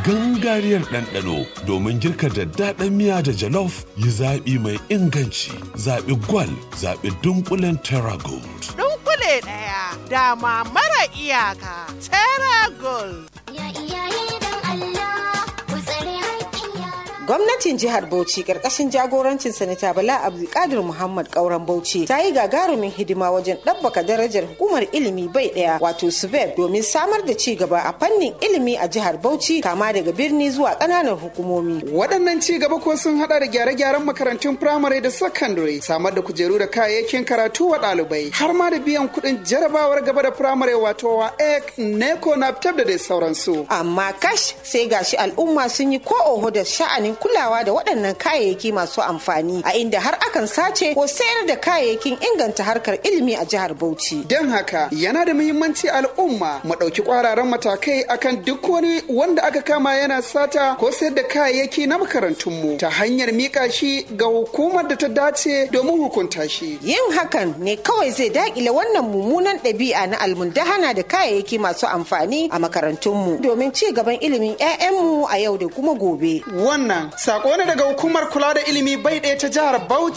gangariyar ɗanɗano domin girka daddaɗan miya da jalof yi zaɓi mai inganci zaɓi gwal zaɓi dunkulen terra gold. Dunkule ɗaya dama mara iyaka Terra Gold. Gwamnatin jihar Bauchi karkashin jagorancin Sanata Bala Abdulkadir Muhammad Kauran Bauchi ta yi gagarumin hidima wajen ɗabbaka darajar hukumar ilimi bai ɗaya wato SUBEB domin samar da ci gaba a fannin ilimi a jihar Bauchi kama daga birni zuwa ƙananan hukumomi. Waɗannan ci gaba ko sun haɗa da gyare-gyaren makarantun firamare da sakandare, samar da kujeru da kayayyakin karatu wa ɗalibai, har ma da biyan kuɗin jarabawar gaba da firamare wato wa ek neko na da dai sauransu. Amma kash sai gashi al'umma sun yi ko oho da sha'anin kulawa da waɗannan kayayyaki masu amfani a inda har akan sace ko sayar da kayayyakin inganta harkar ilimi a jihar Bauchi. Don haka yana da muhimmanci al'umma mu ɗauki ƙwararan matakai akan duk wani wanda aka kama yana sata ko sayar da kayayyaki na makarantunmu ta hanyar miƙa shi ga hukumar da ta dace domin hukunta shi. Yin hakan ne kawai zai daƙile wannan mummunan ɗabi'a na almundahana da kayayyaki masu amfani a makarantunmu domin ci gaban ilimin 'ya'yanmu a yau da kuma gobe. Wannan sako ne daga hukumar kula da ilimi bai ɗaya ta jihar Bauchi.